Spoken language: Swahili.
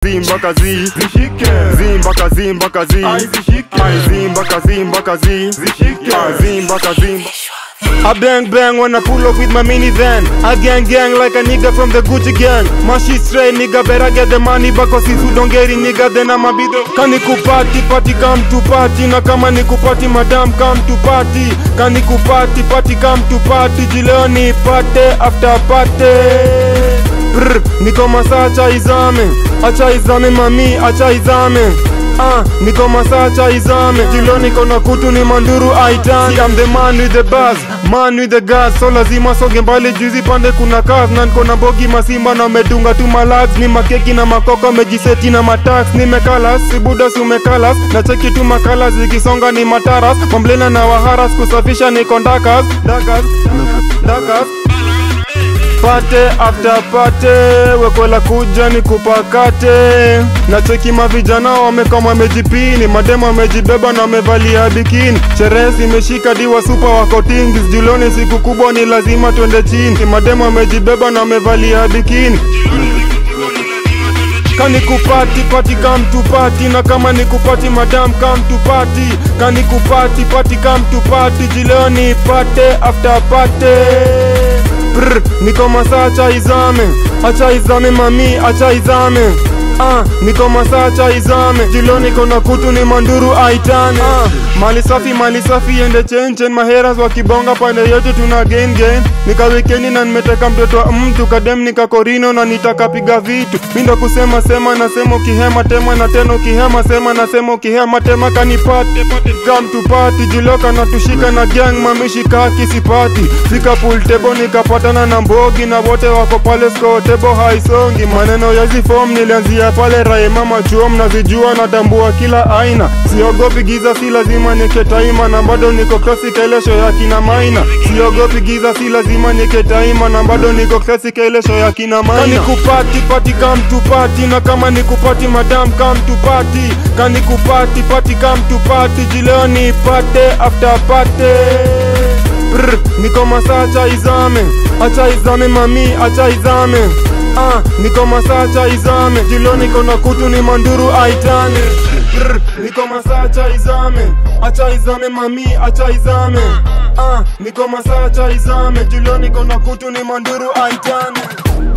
zimba kazi zishike zimba kazi mpaka kazi Ai, zishike. Ai, zimba kazi mpaka kazi Zishike. Ah, zimba kazi I bang bang when I pull up with my minivan. I gang gang like a nigga from the Gucci gang. My shit straight nigga better get the money because if you don't get it nigga then I'm a be the Kani kupati party come to party na kama ni kupati madam come to party. Kani kupati party come to party jileo ni party after party. Brr, niko masaa acha izame, acha izame mami, acha izame Ah, niko masaa acha izame Jilo niko na kutu ni manduru aitani See, I'm the man with the buzz, man with the gas So lazima soge mbali juzi pande kuna kas Na niko na bogi masimba na medunga tu malax Ni makeki na makoko mejiseti na matax Nimekalas, sibuda si umekalas Na cheki tu makalas zikisonga ni mataras Mamblena na waharas kusafisha niko ndakas Ndakas, ndakas pate after pate wekwela kuja ni kupakate na cheki mavijana wamekama wamejipini mademo wamejibeba na wamevalia bikini sherehe zimeshika diwa supa wako tingis juloni siku kubwa ni lazima twende chini mademo wamejibeba na wamevalia bikini kani kupati pati come to party na kama ni kupati madam come to party kani kupati pati come to party jileo ni pate after pate Brr, niko masaa acha izame acha izame mami acha izame Ah, niko masaa acha izame jilo niko na kutu ni manduru aitane ah, mali safi mali safi ende chenchen maheras wakibonga pande yote tuna gain gain nika wikendi na nimeteka mtoto wa mtu kadem nikakorino na nitakapiga vitu mindo kusema sema nasema ukihema tema na tena ukihema sema nasema ukihema tema kanipate come to party jiloka na tushika na gang mamishika kisipati fika pool table nikapatana na mbogi na wote wako pale score table haisongi maneno ya hizi form nilianzia pale rae mama chuo mnazijua natambua kila aina siogopi giza si lazima niketaima na bado niko klasi kailesho ya kina maina siogopi giza si lazima niketaima na bado niko klasi kailesho ya kina maina kani kupati pati come to party na kama ni kupati madam come to party kani kupati pati come to party jileo ni pate after pate Brr, niko masaa acha izame acha izame mami acha izame ah, niko masaa acha izame jilo niko na kutu ni manduru aitane Brr, niko masaa acha izame acha izame mami acha izame ah, niko masaa acha izame jilo niko na kutu ni manduru aitane